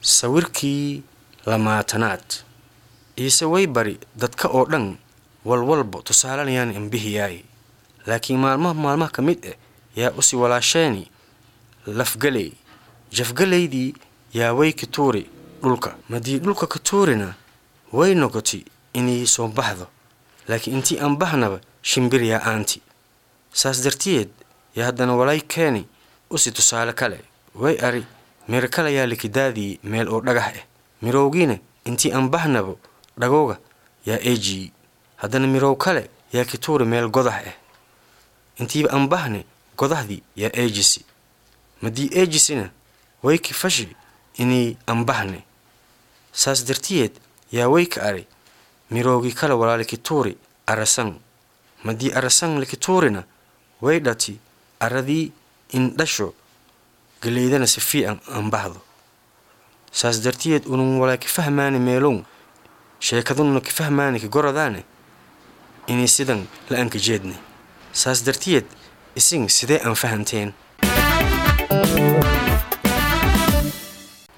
sawirkii lamaatanaad iise way bari dadka oo dhan walwalba tusaalanayaan imbihiyaay laakiin maalmaha maalmaha ka mid ah yaa usi walaasheeni lafgaley jafgalaydii yaa way ka tuuri dhulka madii dhulka ka tuurina way noqotay inay soo baxdo laakiin intii aan bahnaba shimbir yaa aanti saas dartiyeed yaa haddana walay keeni usi tusaale kale way ari miro kale yaa likidaadii meel oo dhagax ah mirowgiina intii aan bahnaba dhagowga yaa eejiyi haddana mirow kale yaa ki tuuri meel godax ah intiiba aan bahne godahdii yaa eejisi madii eejisina way ki fashi inay aan bahne saas dartiyeed yaa way ka ari miroogii kale walaa likituuri arasan madii arasan likituurina way dhati aradii in dhasho galeydana si fiican aan bahdo saas dartiyeed unun walaa ka fahmaani meelown sheekadununa ka fahmaani ka goradaane inay sidan la anka jeedne saas dartiyeed isin sidee aan fahanteen